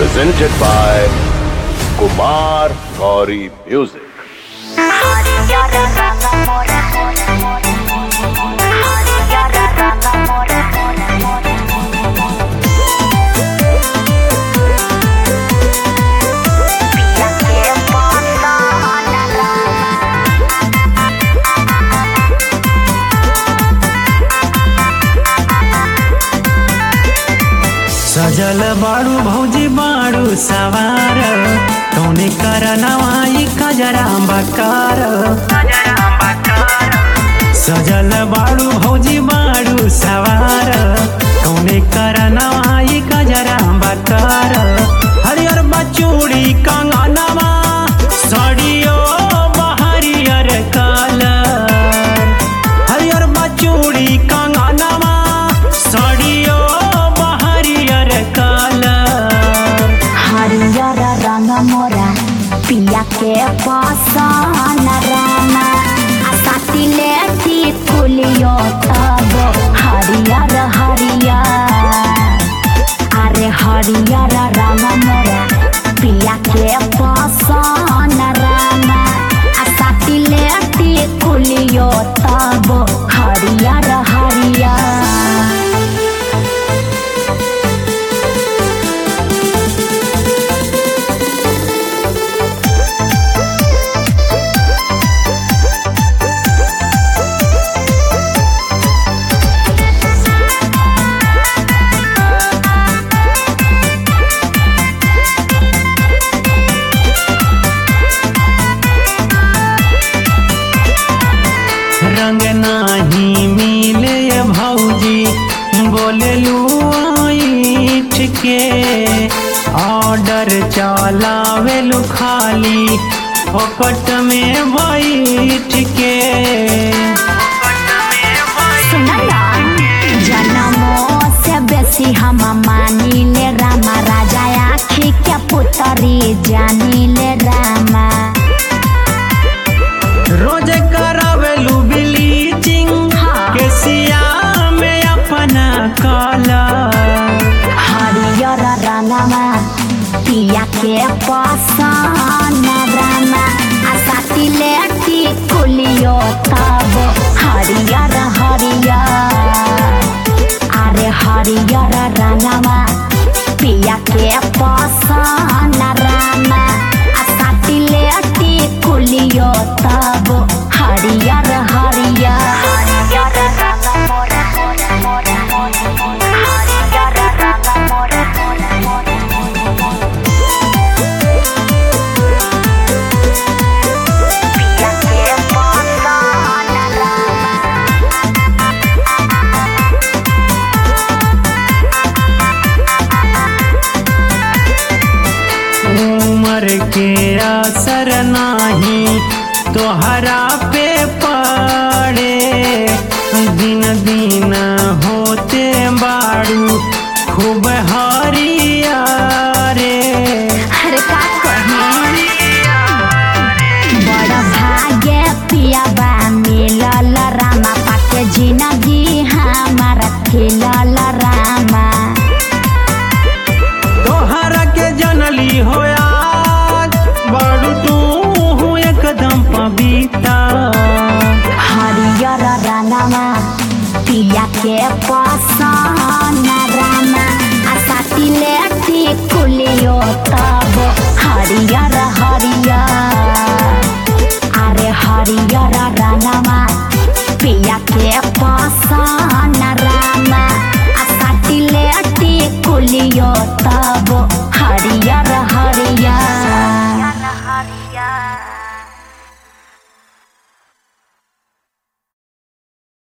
presented by Kumar Gauri Music. सजल बाड़ू भौजी बाड़ू सवार कौने कर नवाई कजरा बकार सजल बाड़ू भौजी बाड़ू सवार कौने कर नवाई कजरा बकार हरियर बचूड़ी कंगनवा सड़ियो बहरियर कलर हरियर बचूड़ी कंगनवा सड़ियो बहरियर कलर हरियर रंग मोरा पिया के पसन रामा आ साटिले टिकुलियो तब हरियर हरियर अरे हरियर रंग मोरा पिया के पसन रामा आ साटिले टिकुलियो तब हरियर हरियर रंग नाही मिले भौजी बोले लूठ के ऑर्डर चलावे लू खाली फोकट में बैठ के जनमो से बेसी हम मानिले रामा राजा आखी के पुतरी जानिले रामा रोज करावेलू ब्लीचिंग हाँ। के सिया में अपना कलर हरियर रंगमा पिया के पसन रामा आ साटिले टिकुलियो तब हरियर हरियर अरे हरियर रंगमा पिया के पसन रामा आ साटिले टिकुलियो तब हरियर हरियर हरियर रंग मोरा मोरा मोरा मोरा हरियर रंग मोरा मोरा मोरा पिया के पसन रामा उमर के असर नाही तोहरा पे पड़े दिन दिन होते बाड़ू खूब हरिया रे अरे का कही बड़ भाग्य पियाबा मिलल रामा पाके जिंदगी हमारा खिलल रामा तोहरा के जनली होया बाड़ू तू एकदम पबीता हरियर रंगमा पिया के पसन